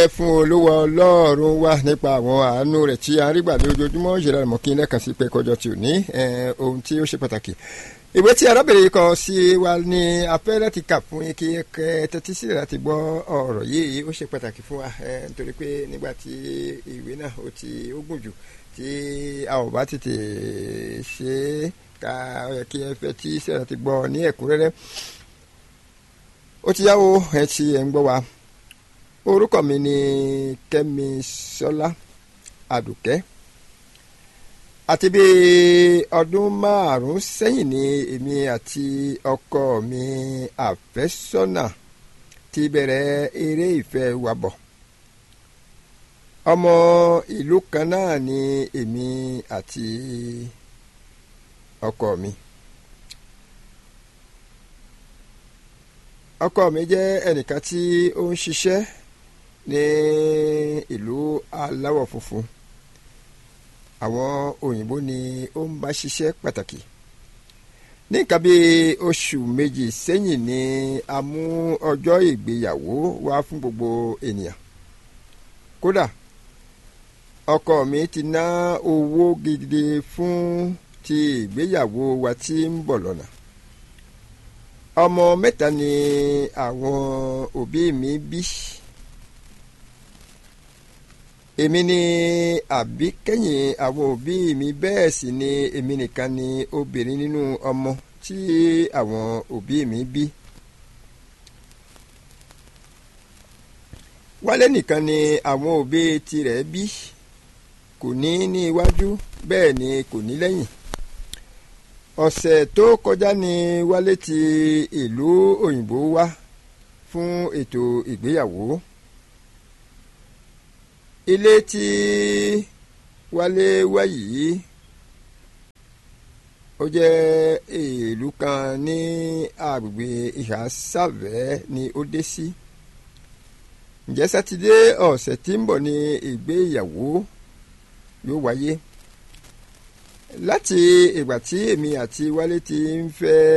dúpẹ́ fún olówó ọlọ́run wa nípa àwọn àánú rẹ̀ tí a ń rí gbà ní ojoojúmọ́ ìṣẹ̀lẹ̀ àmọ́ kí n lẹ́ẹ̀kan sí pé kọjọ tí ò ní ohun tí ó ṣe pàtàkì. ìwé tí arábìnrin kan sí wa ní afẹ́ láti kà fún yín kí ẹ tẹ́tí sílẹ̀ láti gbọ́ ọ̀rọ̀ yìí ó ṣe pàtàkì fún wa nítorí pé nígbà tí ìwé náà ó ti ó gùn jù tí a ò bá tètè ṣe é ká kí ẹ fẹ́ tí sílẹ̀ láti gbọ́ ní ẹ̀kúnrẹ́rẹ́ ó ti yáwó ẹ ti ẹ̀ ń gbọ́ wa orúkọ mi ni kẹ́mi sọlá àdùkẹ́ àti bí ọdún márùn-ún sẹ́yìn ni èmi àti ọkọ mi àfẹ́sọ́nà ti bẹ̀rẹ̀ eré ìfẹ́ wa bọ̀ ọmọ ìlú kan náà ni èmi àti ọkọ mi. ọkọ mi jẹ́ ẹnìkan tí ó ń ṣiṣẹ́ ní ìlú aláwọ̀ funfun àwọn òyìnbó ni ó ń bá ṣiṣẹ́ pàtàkì ní nǹkan bí oṣù méjì sẹ́yìn ni a mú ọjọ́ ìgbéyàwó wá fún gbogbo ènìyàn kódà ọkọ mi ti ná owó gidi fún ti ìgbéyàwó wa tí ń bọ̀ lọ́nà ọmọ mẹ́ta ni àwọn òbí mi bí èmi ni àbí kẹ́yìn àwọn òbí mi bẹ́ẹ̀ sì ni èmi nìkan ni obìnrin nínú ọmọ tí àwọn òbí mi bí. wálé nìkan ni àwọn òbí tirẹ̀ bí kò ní ní iwájú bẹ́ẹ̀ ni kò ní lẹ́yìn ọ̀sẹ̀ tó kọjá ni wálé ti ìlú òyìnbó wá fún ètò ìgbéyàwó ilé tí wálé wá yìí ó jẹ́ ìlú kan ní agbègbè ìhà sàvẹ́ ni ó dé sí ǹjẹ́ sátidé ọ̀sẹ̀ tí ń bọ̀ ní ìgbéyàwó yóò wáyé láti ìgbà tí èmi àti wálé ti ń fẹ́